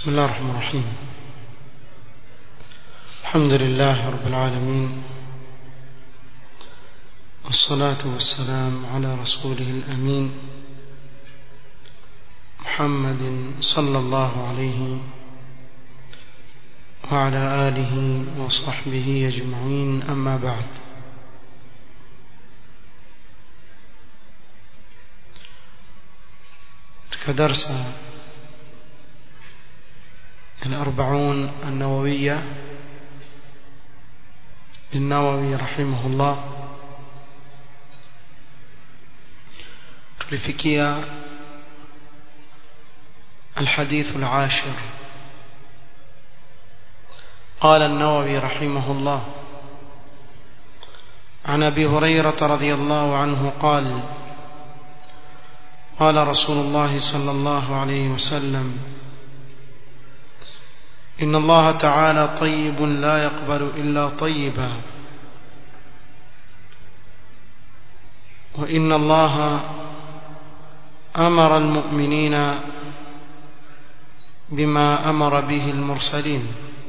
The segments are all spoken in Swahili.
بسم الله الرحمن الرحيم الحمد لله رب العالمين والصلاة والسلام على رسوله الأمين محمد صلى الله عليه وعلى آله وصحبه أجمعين أما بعد كدرس الأربعون النووية للنووي رحمه الله tulifikia الحديث العاشر قال النووي رحمه الله عن ابي هريره رضي الله عنه قال قال رسول الله صلى الله عليه وسلم ان الله تعالى طيب لا يقبل الا طيبا وان الله امر المؤمنين بما امر به المرسلين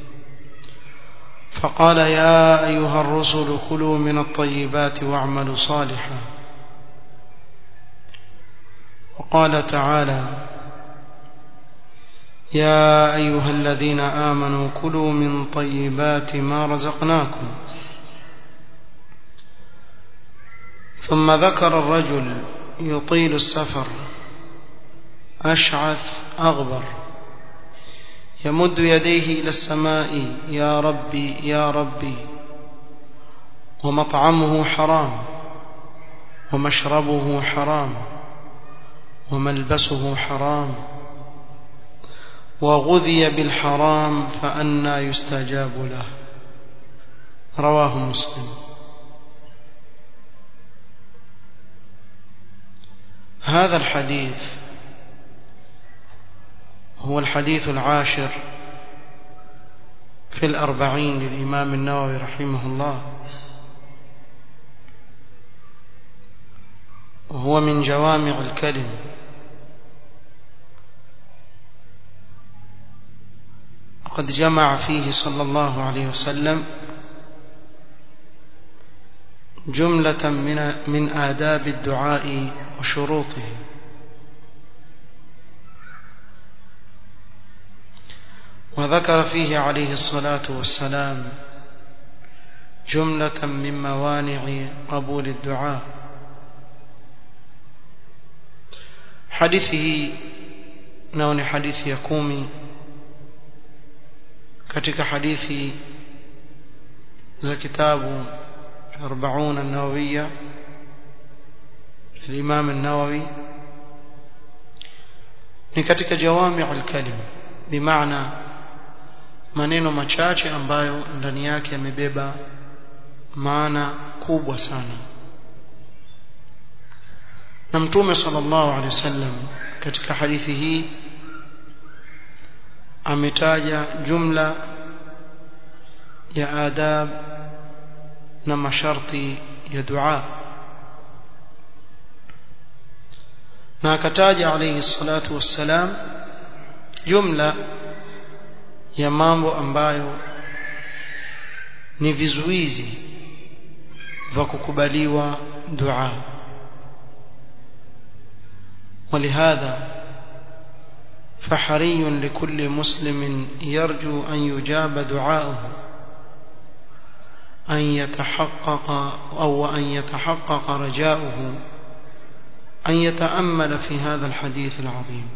فقال يا ايها الرسل كلوا من الطيبات واعملوا صالحا وقال تعالى يا ايها الذين امنوا كلوا من طيبات ما رزقناكم ثم ذكر الرجل يطيل السفر اشعث اغبر يمد يديه الى السماء يا ربي يا ربي ومطعمه حرام ومشربه حرام وملبسه حرام وغذي بالحرام فأنى يستجاب له رواه مسلم هذا الحديث هو الحديث العاشر في الأربعين للإمام النووي رحمه الله وهو من جوامع الكلم وقد جمع فيه صلى الله عليه وسلم جملة من من آداب الدعاء وشروطه وذكر فيه عليه الصلاة والسلام جملة من موانع قبول الدعاء حديثه نون حديث يكومي katika hadithi za kitabu 40 an-nawawiyya al-Imam an-Nawawi ni katika jawami' al-kalim bimaana maneno machache ambayo ndani yake yamebeba maana kubwa sana na mtume sallallahu alaihi wasallam katika hadithi hii ametaja jumla ya adab na masharti ya dua na akataja alayhi salatu wassalam jumla ya mambo ambayo ni vizuizi vya kukubaliwa dua ولهذا فحري لكل مسلم يرجو أن يجاب دعاؤه أن يتحقق أو أن يتحقق رجاؤه أن يتأمل في هذا الحديث العظيم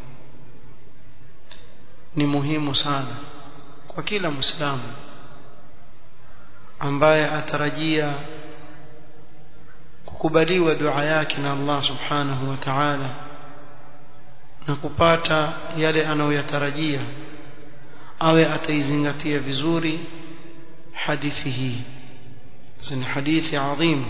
ni muhimu sana kwa kila muislamu ambaye atarajia kukubaliwa dua yake na Allah subhanahu wa ta'ala na kupata yale anayoyatarajia awe ataizingatia vizuri hadithi hii ni hadithi adhim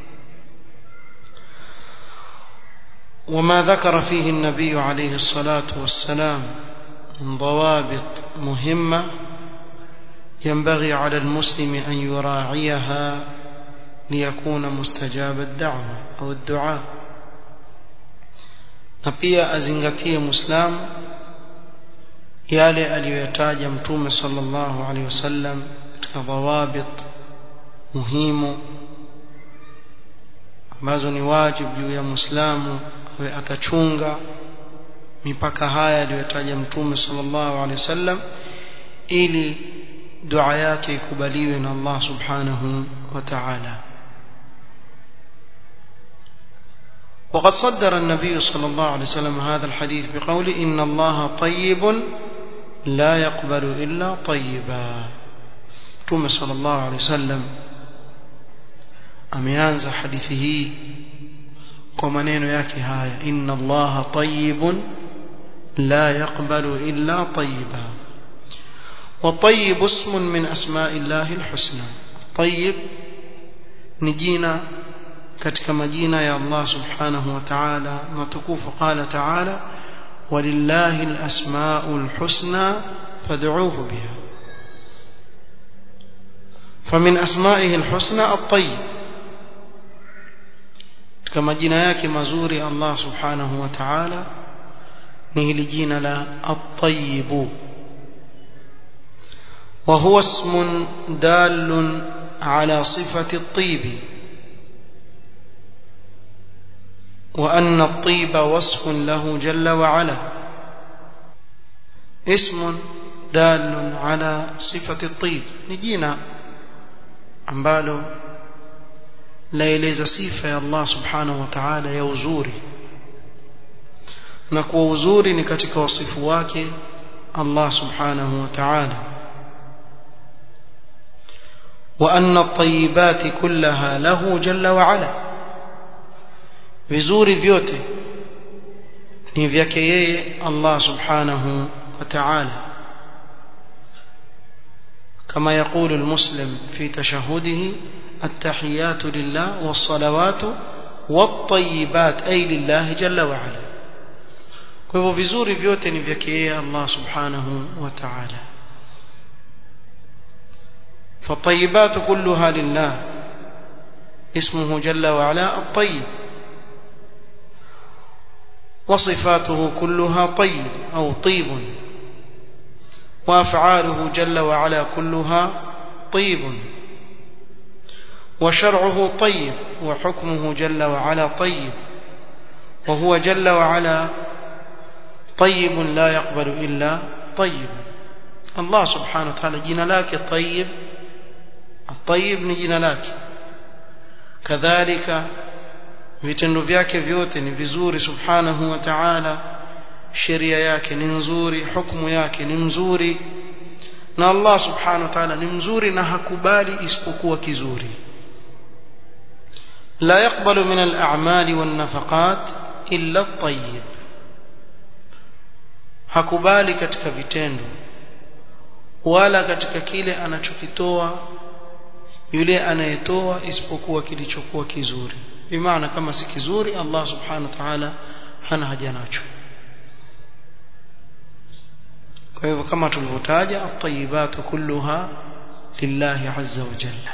وما ذكر فيه النبي عليه الصلاة والسلام من ضوابط مهمة ينبغي على المسلم أن يراعيها ليكون مستجاب الدعوة أو الدعاء na pia azingatie muislamu yale aliyoyataja mtume sallallahu alaihi wasallam katika dhawabit muhimu ambazo ni wajibu juu ya muislamu awe atachunga mipaka haya aliyotaja mtume sallallahu alaihi wasallam ili dua yake ikubaliwe na Allah subhanahu wa ta'ala وقد صدر النبي صلى الله عليه وسلم هذا الحديث بقول إن الله طيب لا يقبل إلا طيبا توم صلى الله عليه وسلم ameanza hadithi hii kwa maneno yake haya inna allaha tayyibun la yaqbalu illa tayyiba wa tayyib ismun min asma'i llahi alhusna tayyib ni jina katika majina ya Allah subhanahu wa ta'ala matukufu qala ta'ala walillahi alasma'ul husna fad'uuhu biha فمن أسمائه الحسنى الطيب katika majina yake mazuri Allah subhanahu wa ta'ala ni hili jina la at-tayyib wa huwa ismun dalun ala sifati at-tayyib wa anna at-tayyib wasfun lahu jalla wa ala ismun dalun ala sifati at-tayyib ni jina ambalo laeleza sifa ya Allah subhanahu wa ta'ala ya uzuri na kwa uzuri ni katika wasifu wake Allah subhanahu wa ta'ala wa anna at-tayyibati kullaha lahu jalla wa ala vizuri vyote ni vyake yeye Allah subhanahu wa ta'ala كما يقول المسلم في تشهده التحيات لله والصلوات والطيبات أي لله جل وعلا kwa hivyo vizuri vyote ni vyake yeye Allah subhanahu wa ta'ala فالطيبات كلها لله اسمه جل وعلا الطيب وصفاته كلها طيب أو طيب وأفعاله جل وعلا كلها طيب وشرعه طيب وحكمه جل وعلا طيب وهو جل وعلا طيب لا يقبل إلا طيب الله سبحانه وتعالى جينا لك طيب الطيب نجينا لك كذلك vitendo vyake vyote ni vizuri subhanahu wa ta'ala sheria yake ni nzuri hukumu yake ni mzuri na Allah subhanahu wa ta'ala ni mzuri na hakubali isipokuwa kizuri لا يقبل من الأعمال والنفقات إلا الطيب hakubali katika vitendo wala katika kile anachokitoa yule anayetoa isipokuwa kilichokuwa kizuri bimaana kama si kizuri Allah subhanahu wa ta'ala hana haja nacho kwa hivyo kama tulivyotaja at-tayyibatu kulluha lillahi azza wa jalla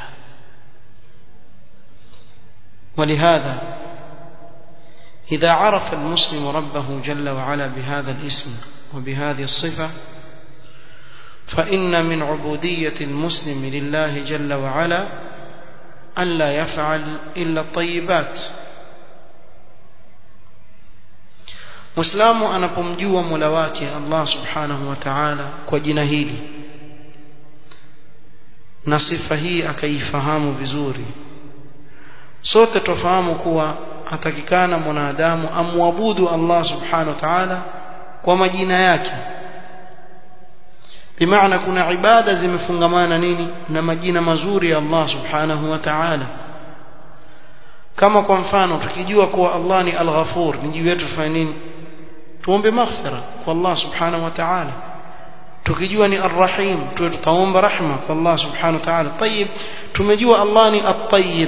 ولهذا إذا عرف المسلم ربه جل وعلا بهذا الاسم وبهذه الصفة فإن من عبودية المسلم لله جل وعلا ألا يفعل إلا الطيبات Muislamu anapomjua Mola wake Allah Subhanahu wa Ta'ala kwa jina hili na sifa hii akaifahamu vizuri sote tufahamu kuwa atakikana mwanadamu amwabudu Allah Subhanahu wa Ta'ala kwa majina yake bimaana kuna ibada zimefungamana nini na majina mazuri ya Allah Subhanahu wa Ta'ala kama kwa mfano tukijua kuwa Allah ni Al-Ghafur ni juu yetu tufanye nini tuombe maghfira kwa Allah subhanahu wa ta'ala tukijua ni Ar-Rahim tuwe tutaomba rahma kwa Allah subhanahu wa ta'ala tayib tumejua Allah ni At-Tayyib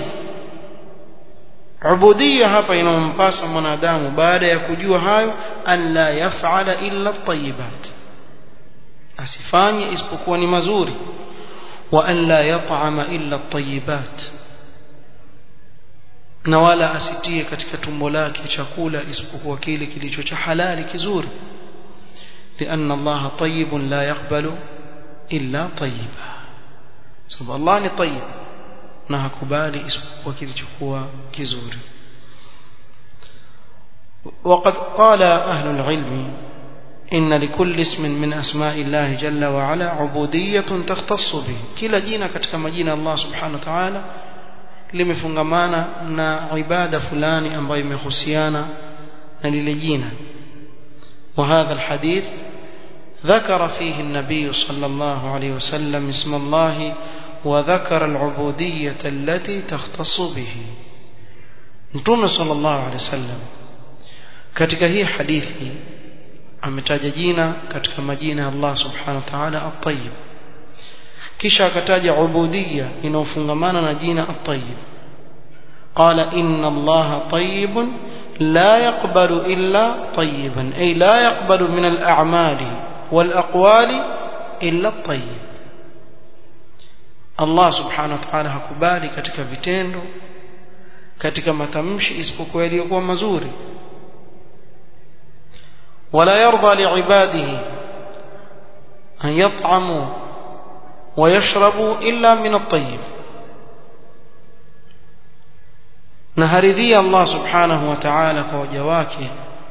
ubudiyya hapa inampasa mwanadamu baada ya kujua hayo an la yaf'ala illa at-tayyibat asifanye isipokuwa ni mazuri wa an la yat'ama illa at-tayyibat na wala asitie katika tumbo lake chakula isipokuwa kile kilicho cha halali kizuri لأن الله طيب لا يقبل إلا طيبا سبب الله ni طيب na hakubali isipokuwa kilichokuwa kizuri وقد قال أهل العلم إن لكل اسم من أسماء الله جل وعلا عبودية تختص به كلا جينا katika majina Allah subhanahu wa ta'ala limefungamana na ibada fulani ambayo imehusiana na lile jina وهذا الحديث ذكر فيه النبي صلى الله عليه وسلم اسم الله وذكر العبودية التي تختص به نتوم صلى الله عليه وسلم katika hii hadithi ametaja jina katika majina ya Allah subhanahu wa ta'ala at-tayyib kisha akataja ubudiyya inayofungamana na jina at-tayyib qala inna Allah tayyibun la yaqbalu illa tayyiban ay la yaqbalu min al-a'mali wal aqwali illa at-tayyib Allah subhanahu wa ta'ala hakubali katika vitendo katika matamshi isipokuwa yaliyokuwa mazuri ولا يرضى لعباده أن يطعموا ويشربوا إلا من الطيب نهرذي الله سبحانه وتعالى كوجواك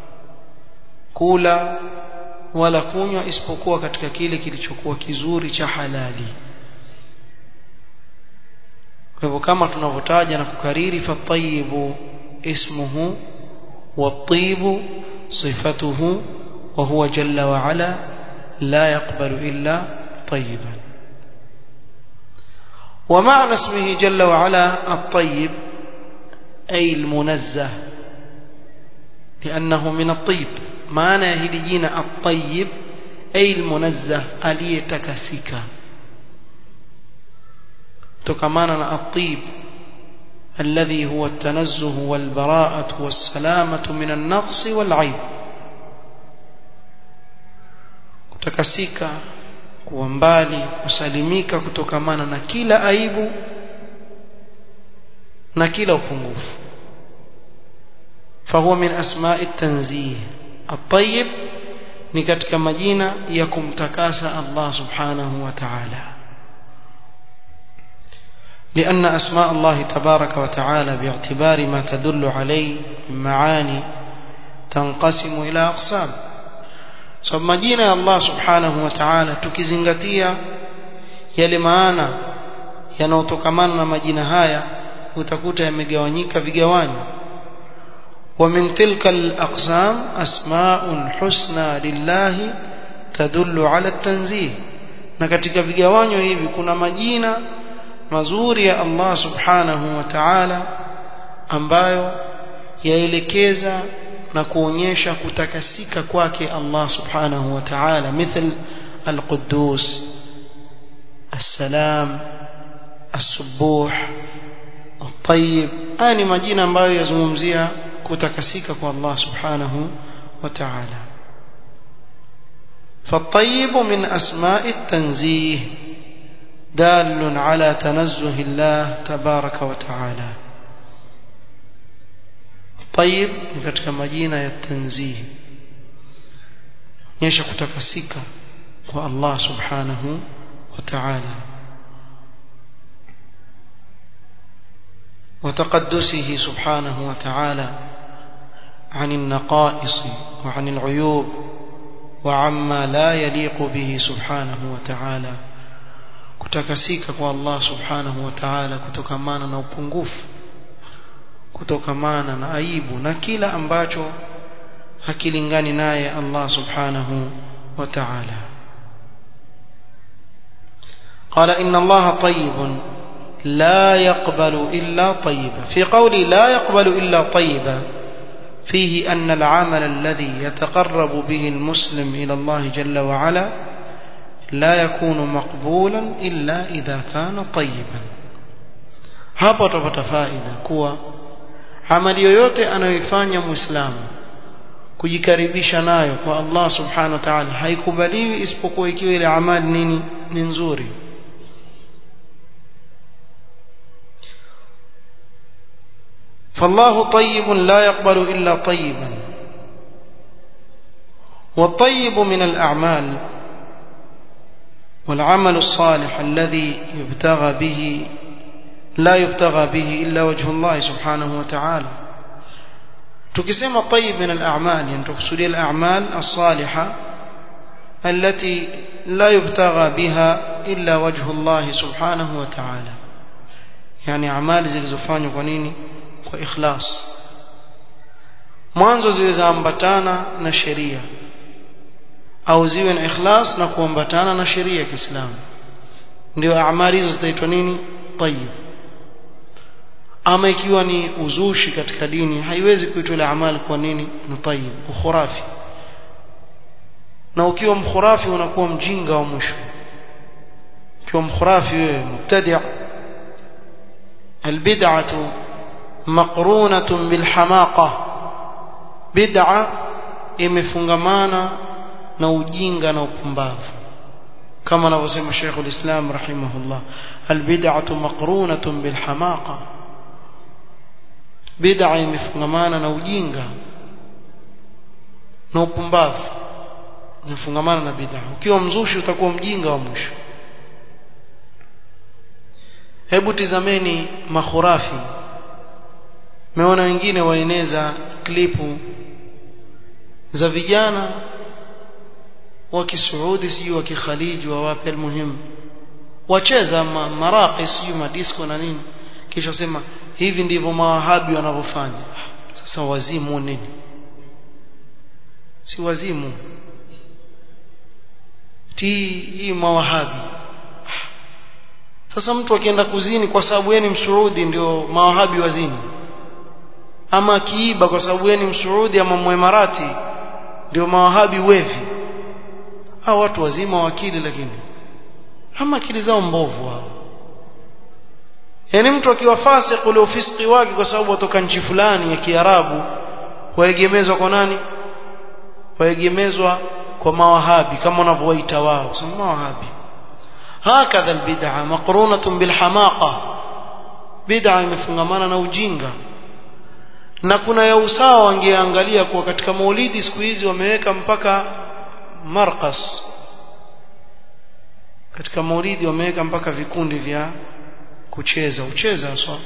كولا wala kunywa isipokuwa katika kile kilichokuwa kizuri cha halali kwa hivyo kama tunavyotaja na kukariri fatayibu ismuhu watibu صفته وهو جل وعلا لا يقبل إلا طيبا ومعنى اسمه جل وعلا الطيب أي المنزه لأنه من الطيب معنى هلجين الطيب أي المنزه أليتكسك تكمانا الطيب الذي هو التنزه والبراءة والسلامة من النقص والعيب kutakasika kuwa mbali kusalimika kutokamana na kila aibu na kila upungufu fahuwa min asma'i tanzih at-tayyib ni katika majina ya kumtakasa Allah subhanahu wa ta'ala لأن أسماء الله تبارك وتعالى باعتبار ما تدل عليه من معاني تنقسم إلى أقسام so majina ya Allah subhanahu wa ta'ala tukizingatia yale maana yanayotokamana na majina haya utakuta yamegawanyika vigawanyo ومن تلك الأقسام أسماء حسنى لله تدل على التنزيه na katika vigawanyo hivi kuna majina mazuri ya Allah subhanahu wa ta'ala ambayo yaelekeza na kuonyesha kutakasika kwake Allah subhanahu wa ta'ala مثل القدوس السلام السبوح الطيب ani majina ambayo yazungumzia kutakasika kwa Allah subhanahu wa ta'ala فالطيب من أسماء التنزيه دال على تنزه الله تبارك وتعالى طيب katika majina ya tanzih nyesha kutakasika kwa Allah subhanahu wa ta'ala وتقدسه سبحانه وتعالى عن النقائص وعن العيوب وعما لا يليق به سبحانه وتعالى kutakasika kwa Allah subhanahu wa ta'ala kutokamana na upungufu kutokamana na aibu na kila ambacho hakilingani naye Allah subhanahu wa ta'ala قال إن الله طيب لا يقبل إلا طيبا في قولي لا يقبل إلا طيبا فيه أن العمل الذي يتقرب به المسلم إلى الله جل وعلا لا يكون مقبولا إلا إذا كان طيبا hapa utapata faida kuwa amali yoyote anayoifanya muislamu kujikaribisha nayo kwa Allah subhanahu wa ta'ala haikubaliwi isipokuwa ikiwa ile amali nini ni nzuri فالله طيب لا يقبل إلا طيبا والطيب من الأعمال والعمل الصالح الذي يبتغى به لا يبتغى به إلا وجه الله سبحانه وتعالى تكسم الطيب من الأعمال يعني تقصدي الأعمال الصالحة التي لا يبتغى بها إلا وجه الله سبحانه وتعالى يعني أعمال zilizofanywa kwa nini kwa ikhlas mwanzo ziwe zaambatana na sheria au ziwe na ikhlas na kuambatana na sheria ya Kiislamu ndio amali hizo zitaitwa nini tayyib ama ikiwa ni uzushi katika dini haiwezi kuitwa ile amali kwa nini ni tayyib ukhurafi na ukiwa mkhurafi unakuwa mjinga wa mwisho ukiwa mkhurafi wewe mubtadi' albid'atu maqrunatun bilhamaqa bid'a imefungamana na ujinga na upumbavu kama anavyosema Sheikh ulislam rahimahullah albid'atu maqrunatun bilhamaqa bid'a imefungamana na ujinga na upumbavu imefungamana na bid'a ukiwa mzushi utakuwa mjinga wa mwisho hebu tizameni makhurafi meona wengine waeneza klipu za vijana wa kisuudi sijui wa kikhaliji wa wapi almuhimu wacheza ma, maraqi sijui madisco na nini kisha sema hivi ndivyo mawahabi wanavyofanya sasa wazimu nini si wazimu ti hii mawahabi sasa mtu akienda kuzini kwa sababu yeye ni msuudi ndio mawahabi wazini ama akiiba kwa sababu yeye ni msuudi ama mwemarati ndio mawahabi wevi hao watu wazima wa akili lakini ama akili zao mbovu hao yaani mtu akiwa fasik ule ufisiki wake kwa sababu atoka nchi fulani ya Kiarabu waegemezwa kwa nani waegemezwa kwa mawahabi kama wanavyowaita wao sema mawahabi hakadha albid'a maqrunatun bilhamaqa bid'a imefungamana na ujinga na kuna ya usawa wangeangalia kuwa katika maulidi siku hizi wameweka mpaka marqas katika maulidi wameweka mpaka vikundi vya kucheza ucheza so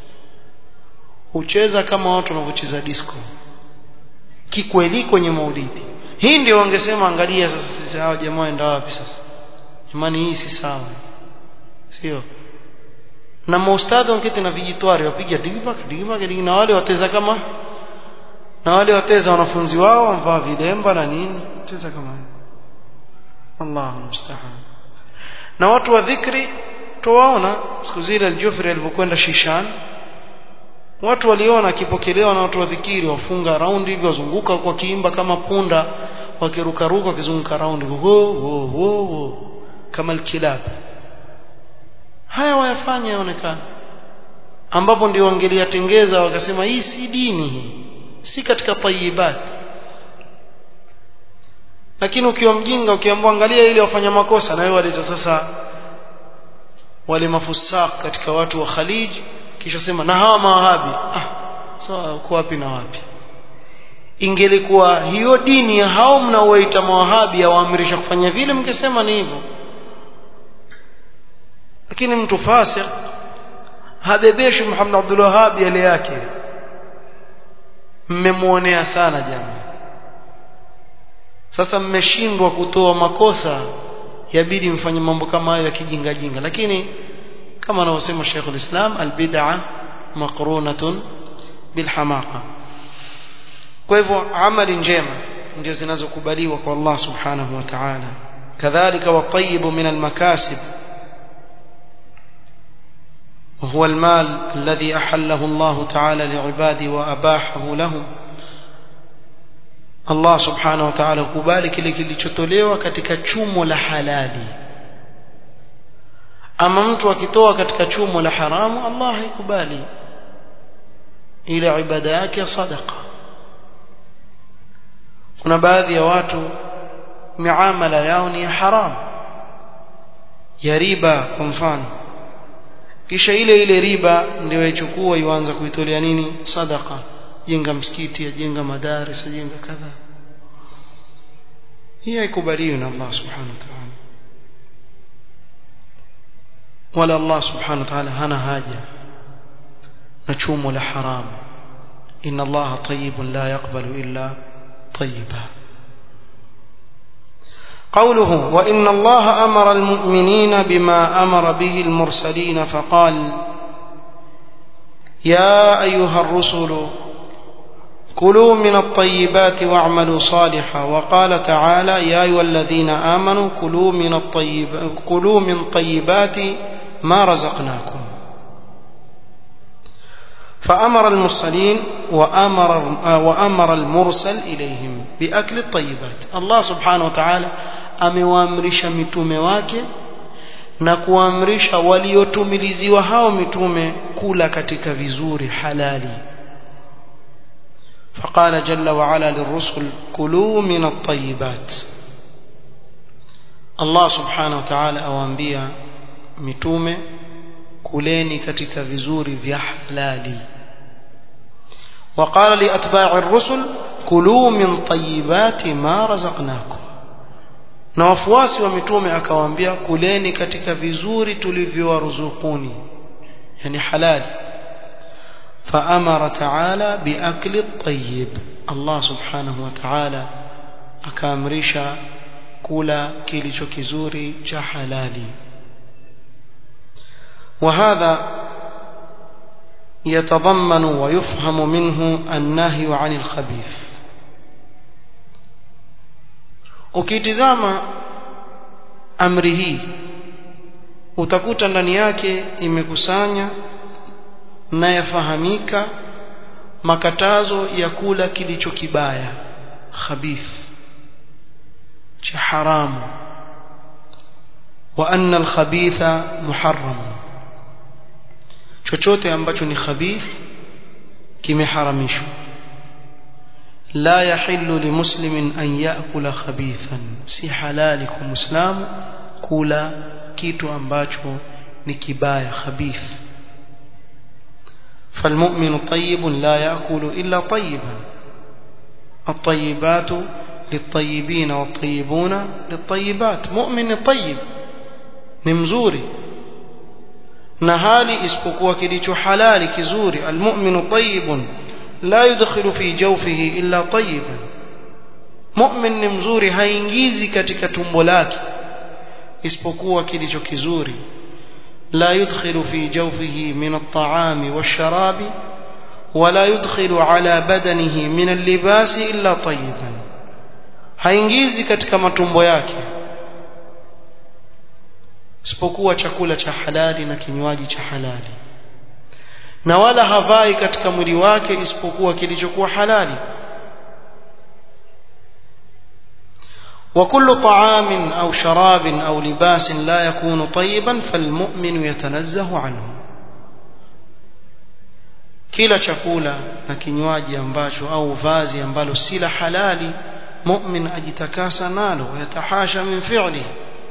ucheza kama watu wanavyocheza disco kikweli kwenye maulidi hii ndio wangesema angalia sasa sisi hawa jamaa waenda wapi sasa imani hii si sawa sio na maustadhi wanketi na vijitwari wapiga diva diva na wale wateza kama na wale wateza wanafunzi wao wamvaa vilemba na nini cheza kama Allahu musta'an na watu wa dhikri tuwaona siku zile aljufri alivyokwenda Shishan watu waliona akipokelewa na watu wa dhikiri wafunga raundi hivyo wazunguka kwa kiimba kama punda wakirukaruka wakizunguka raundi ho ho ho ho kama alkilab haya wayafanya yaonekana ambapo ndio wangeliyatengeza wakasema hii si dini hii si katika tayibat lakini ukiwa mjinga ukiambiwa angalia ili wafanya makosa na wewe waleta sasa wale mafusak katika watu wa Khalij kisha sema na hawa mawahabi ah so uko wapi na wapi ingelikuwa hiyo dini ya hao mnaoita mawahabi yawaamrisha kufanya vile mngesema ni hivyo lakini mtu fasik habebeshi Muhammad Abdul Wahhab yale yake mmemuonea sana jamaa sasa mmeshindwa kutoa makosa yabidi mfanye mambo kama hayo ya kijinga jinga lakini kama anavyosema Sheikhul Islam albid'a maqrunatun bilhamaqa kwa hivyo amali njema ndio zinazokubaliwa kwa Allah subhanahu wa ta'ala kadhalika watayibu min almakasib وهو المال الذي أحله الله تعالى لعباده وأباحه لهم Allah subhanahu wa ta'ala kubali kile kilichotolewa katika chumo la halali ama mtu akitoa katika chumo la haramu Allah haikubali ile ibada yake ya sadaqa kuna baadhi ya watu miamala yao ni ya haram ya riba kwa mfano kisha ile ile riba ndio yachukua ianza kuitolea nini sadaqa jenga msikiti ajenga madaris ajenga kadha hii haikubaliwi na Allah subhanahu wa ta'ala wala Allah subhanahu wa ta'ala hana haja na chumo la haram inna Allah tayyibun la yaqbalu illa tayyiba قوله وإن الله أمر المؤمنين بما أمر به المرسلين فقال يا أيها الرسل كلوا من الطيبات واعملوا صالحا وقال تعالى يا أيها الذين آمنوا كلوا من الطيب كلوا من طيبات ما رزقناكم فأمر المرسلين وأمر وأمر المرسل إليهم بأكل الطيبات الله سبحانه وتعالى amewaamrisha mitume wake na kuamrisha waliotumiliziwa hao mitume kula katika vizuri halali فقال جل وعلا للرسل كلوا من الطيبات الله سبحانه وتعالى awaambia mitume kuleni katika vizuri vya halali وقال لأتباع الرسل كلوا من طيبات ما رزقناكم na wafuasi wa mitume akawaambia kuleni katika vizuri tulivyowaruzukuni yani halali فأمر تعالى بأكل الطيب الله سبحانه وتعالى akaamrisha kula kilicho kizuri cha halali وهذا يتضمن ويفهم منه النهي عن الخبيث ukitizama amri hii utakuta ndani yake imekusanya na yafahamika makatazo ya kula kilicho kibaya khabith cha haramu wa anna alkhabitha muharram chochote ambacho ni khabith kimeharamishwa la yahillu limuslimin an yaakula khabithan si halali kwa muislamu kula kitu ambacho ni kibaya khabith فالمؤمن طيب لا يأكل إلا طيبا الطيبات للطيبين والطيبون للطيبات مؤمن طيب نمزوري نهالي اسبقوا كليش حلال كزوري المؤمن طيب لا يدخل في جوفه إلا طيبا مؤمن نمزوري haingizi katika tumbo lake isipokuwa kilicho kizuri لا يدخل في جوفه من الطعام والشراب ولا يدخل على بدنه من اللباس إلا طيبا haingizi katika matumbo yake isipokuwa chakula cha halali na kinywaji cha halali na wala havai katika mwili wake isipokuwa kilichokuwa halali وكل طعام أو شراب أو لباس لا يكون طيبا فالمؤمن يتنزه عنه kila chakula na kinywaji ambacho au vazi ambalo si la halali mu'min ajitakasa nalo yatahasha min fi'li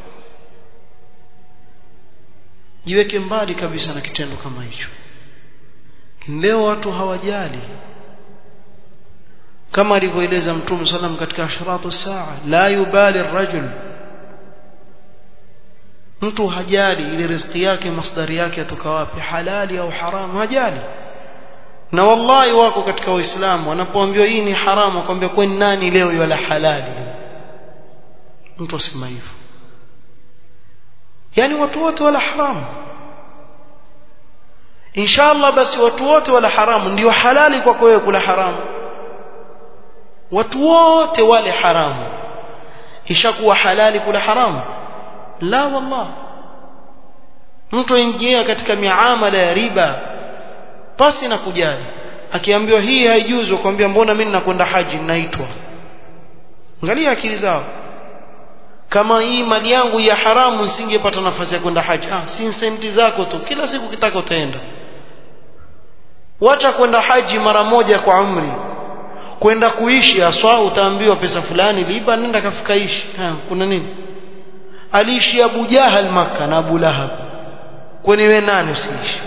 jiweke mbali kabisa na kitendo kama hicho leo watu hawajali kama alivyoeleza mtume sallam katika ashratu saa la yubali rajul mtu hajali ile riziki yake masdari yake atoka wapi halali au haramu hajali na wallahi wako katika waislamu wanapoambiwa hii ni haramu akwambia kwani nani leo yala halali mtu asema hivyo yani watu wote wala haramu inshallah basi watu wote wala haramu ndio halali kwako wewe kula haramu watu wote wale haramu ishakuwa halali kula haramu la wallah mtu aingia katika miamala ya riba pasi na kujali akiambiwa hii haijuzu akwambia mbona mimi nakwenda haji naitwa angalia akili zao kama hii mali yangu ya haramu nisingepata nafasi ya kwenda haji ah si senti zako tu kila siku kitaka utaenda wacha kwenda haji mara moja kwa umri kwenda kuishi aswa utaambiwa pesa fulani liba nenda kafika ishi ha, kuna nini aliishi Abu Jahal maka na Abu Lahab kwani wewe nani usiishi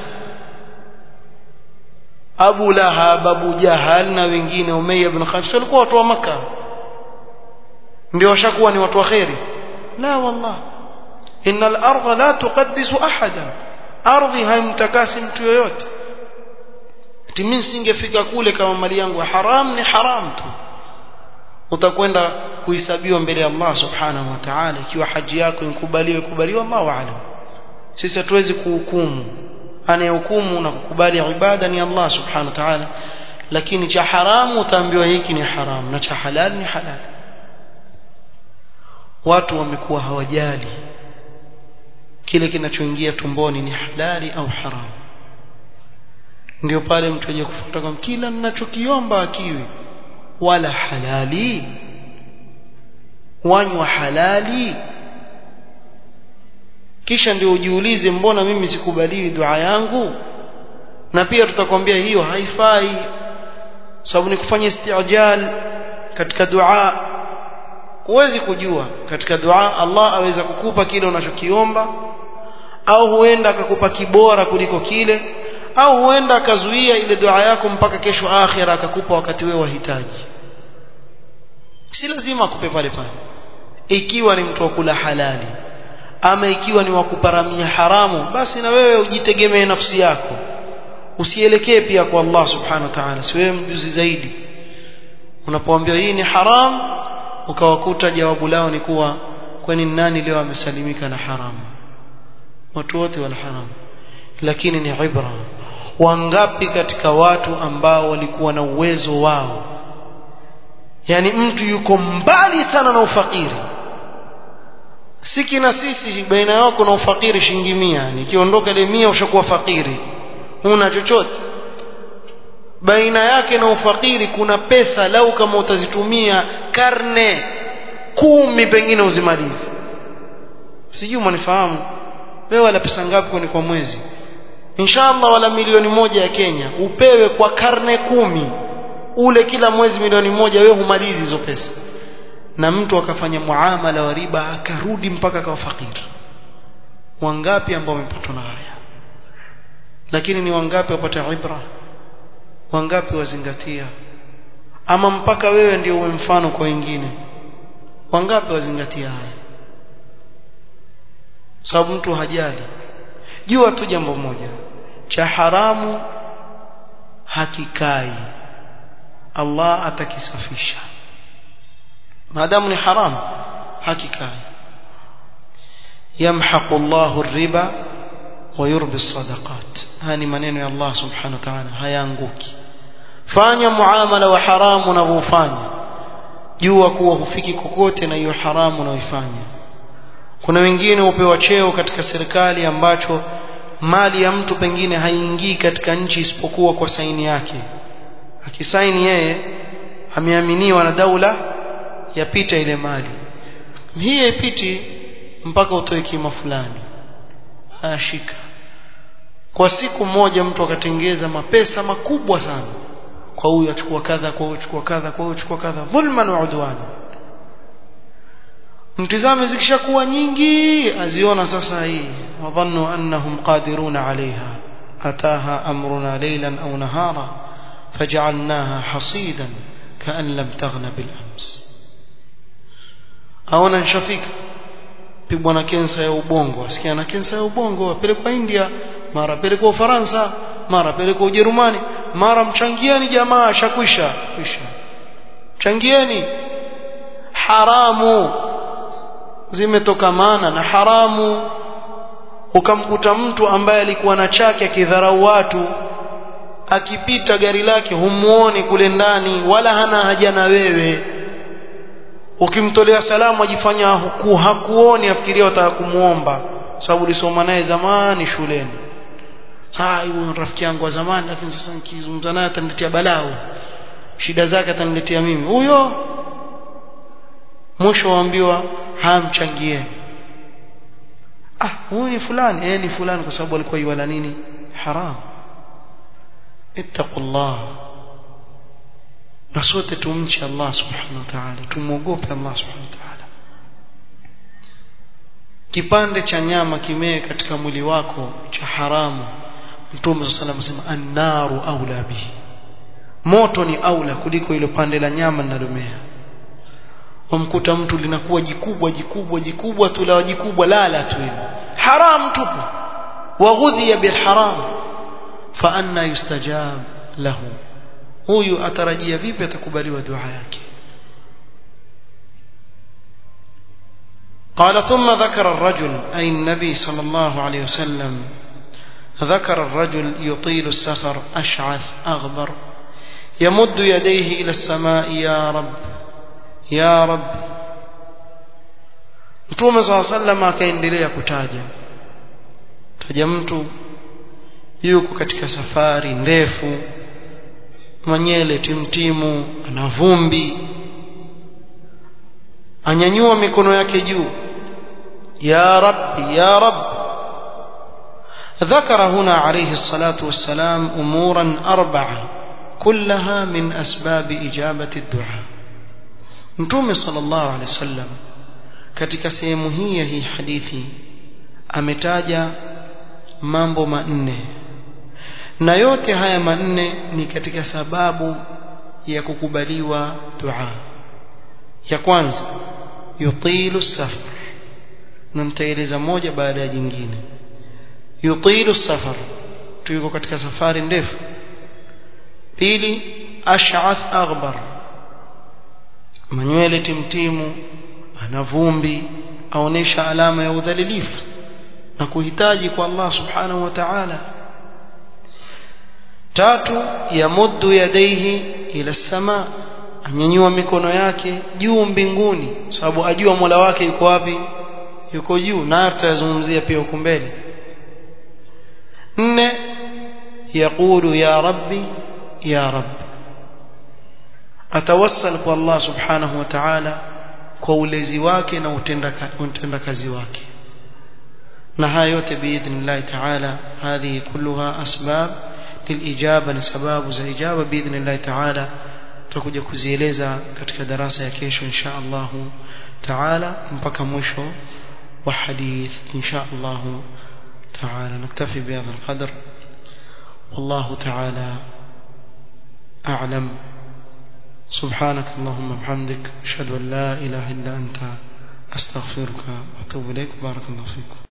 Abu Lahab Abu Jahal na wengine Umayya ibn Khalaf walikuwa watu wa maka ndio washakuwa ni watu wa kheri la wallah innal ardha la tuqaddisu ahadan ardhi haimtakasi mtu yoyote ati mimi singefika kule kama mali yangu haram ni haram tu utakwenda kuhesabiwa mbele ya Allah subhanahu wa ta'ala ikiwa haji yako inkubaliwe kubaliwa Allahu a'lam sisi hatuwezi kuhukumu anayehukumu na kukubali ibada ni Allah subhanahu wa ta'ala lakini cha haramu utaambiwa hiki ni haramu na cha halal ni halal watu wamekuwa hawajali kile kinachoingia tumboni ni halali au haramu ndio pale mtu aje kufuata kwa kila ninachokiomba akiwi wala halali wanywa halali kisha ndio ujiulize mbona mimi sikubaliwi dua yangu na pia tutakwambia hiyo haifai sababu ni kufanya istijal katika dua huwezi kujua katika dua Allah aweza kukupa kile unachokiomba au huenda akakupa kibora kuliko kile au huenda akazuia ile dua yako mpaka kesho akhira akakupa wakati wewe wahitaji si lazima akupe pale pale ikiwa ni mtu wa kula halali ama ikiwa ni wa kuparamia haramu basi na wewe ujitegemee nafsi yako usielekee pia kwa Allah subhanahu wa ta'ala si wewe mjuzi zaidi unapoambiwa hii ni haram ukawakuta jawabu lao ni kuwa kwani nani leo amesalimika na haramu watu wote wala haramu lakini ni ibra wangapi katika watu ambao walikuwa na uwezo wao yani mtu yuko mbali sana na ufakiri siki na sisi baina yako na ufakiri shilingi mia nikiondoka ile mia ushakuwa fakiri huna chochote baina yake na ufakiri kuna pesa lau kama utazitumia karne kumi pengine uzimalizi sijui mwanifahamu wewe wala pesa ngapi kwani kwa mwezi inshallah wala milioni moja ya Kenya upewe kwa karne kumi ule kila mwezi milioni moja wewe humalizi hizo pesa na mtu akafanya muamala wa riba akarudi mpaka akawa fakiri wangapi ambao wamepatwa na haya lakini ni wangapi wapata ibra wangapi wazingatia ama mpaka wewe ndio uwe mfano kwa wengine wangapi wazingatia haya sababu mtu hajali jua tu jambo moja cha haramu hakikai Allah atakisafisha maadamu ni haram hakikai yamhaqu Allahu riba wa yurbi sadaqat haya ni maneno ya Allah subhanahu wa ta'ala hayaanguki fanya muamala wa haramu unavyofanya jua kuwa hufiki kokote na hiyo haramu unaoifanya kuna wengine hupewa cheo katika serikali ambacho mali ya mtu pengine haingii katika nchi isipokuwa kwa saini yake akisaini yeye ameaminiwa na daula yapita ile mali hii haipiti mpaka utoe kima fulani ashika kwa siku moja mtu akatengeza mapesa makubwa sana kwa huyu achukua kadha kwa huyu achukua kadha kwa huyu achukua kadha dhulman wa udwan mtizame zikishakuwa nyingi aziona sasa hii wadhannu annahum qadiruna alaiha ataha amruna laylan au nahara faj'alnaha hasidan kaan lam taghna bil ams aona nshafika pigwa na kensa ya ubongo asikia na kensa ya ubongo apelekwa India mara pelekwa Ufaransa mara pelekwa Ujerumani mara mchangieni jamaa shakwisha kwisha changieni haramu zimetokamana na haramu ukamkuta mtu ambaye alikuwa na chake akidharau watu akipita gari lake humuoni kule ndani wala hana haja na wewe ukimtolea salamu ajifanya huku hakuoni afikiria utaka kumuomba sababu ulisoma naye zamani shuleni saa huyo rafiki yangu wa zamani lakini sasa nikizungumza naye ataniletea balaa shida zake ataniletea mimi huyo mwisho waambiwa hamchangieni ah huyu ni fulani eh ni fulani kwa sababu alikuwa yuwala nini haram ittaqullah na sote tumche Allah subhanahu wa ta'ala tumuogope Allah subhanahu wa ta'ala kipande cha nyama kimee katika mwili wako cha haramu Mtume صلى الله عليه وسلم annaru aula bihi moto ni aula kuliko ile pande la nyama linalomea wamkuta mtu linakuwa jikubwa jikubwa jikubwa tu la jikubwa lala tu hilo haram tupu waghudhiya bilharam fa anna yustajab lahu huyu atarajia vipi atakubaliwa dua yake قال ثم ذكر الرجل أي النبي صلى الله عليه وسلم ذكر الرجل يطيل السفر أشعث أغبر يمد يديه إلى السماء يا رب يا رب Mtume صلى الله عليه وسلم akaendelea kutaja taja mtu yuko katika safari ndefu manyele timtimu ana vumbi anyanyua mikono yake juu ya rabbi ya rabbi ذكر هنا عليه الصلاة والسلام أمورا أربعة كلها من أسباب إجابة الدعاء نتوم صلى الله عليه وسلم katika sehemu hii ya hii hadithi ametaja mambo manne na yote haya manne ni katika sababu ya kukubaliwa dua ya kwanza yutilu safar na nitaeleza moja baada ya jingine yutilu safar tuko katika safari ndefu pili ash'ath aghbar manywele timtimu ana vumbi aonesha alama ya udhalilifu na kuhitaji kwa Allah subhanahu wa ta'ala tatu yamuddu yadaihi ila sama anyanyua mikono yake juu mbinguni sababu ajua Mola wake yuko wapi yuko juu na tutazungumzia pia huko mbele nne yaqulu ya rabbi ya rabbi atawassal kwa Allah subhanahu wa ta'ala kwa ulezi wake na utenda kazi wake na haya yote biidhnillah ta'ala hadhihi kulluha asbab lilijaba ni sababu za ijaba biidhnillah ta'ala tutakuja kuzieleza katika darasa ya kesho insha Allah ta'ala mpaka mwisho wa hadith insha Allah تعالى نكتفي بهذا القدر والله تعالى أعلم سبحانك اللهم وبحمدك أشهد أن لا إله إلا أنت أستغفرك وأتوب إليك بارك الله فيكم